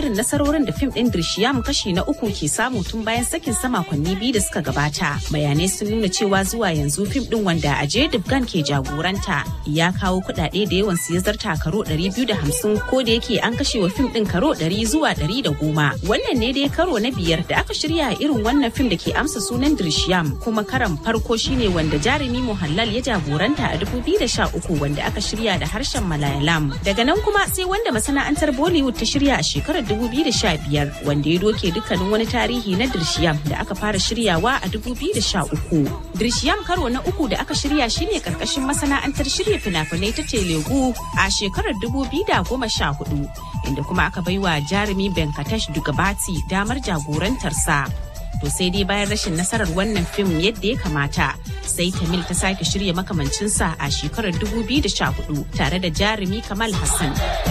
irin nasarorin da fim ɗin Drishiyam kashi na uku ke samu tun bayan sakin sa makonni biyu da suka gabata. Bayanai sun nuna cewa zuwa yanzu fim ɗin wanda Ajay Devgan ke jagoranta ya kawo kuɗaɗe da yawan su ya zarta karo 250 ko da yake an kashe wa fim ɗin karo 100 zuwa 110. Wannan ne dai karo na biyar da aka shirya irin wannan fim da ke amsa sunan Drishiyam kuma karan farko shine wanda jarumi Muhallal ya jagoranta a 2013 wanda aka shirya da harshen Malayalam. Daga nan kuma sai wanda masana'antar Bollywood ta shirya a shekarar 2015 wanda ya doke dukkanin wani tarihi na Drishiyam da aka fara shiryawa a 2013. Drishiyam karo na uku da aka shirya shine karkashin masana'antar shirya fina-finai ta Telugu a shekarar 2014 inda kuma aka baiwa jarumi Venkatesh Dugabati damar jagorantarsa. To sai dai bayan rashin nasarar wannan fim yadda ya kamata sai Tamil ta sake shirya makamancinsa a shekarar 2014 tare da jarumi Kamal Hassan.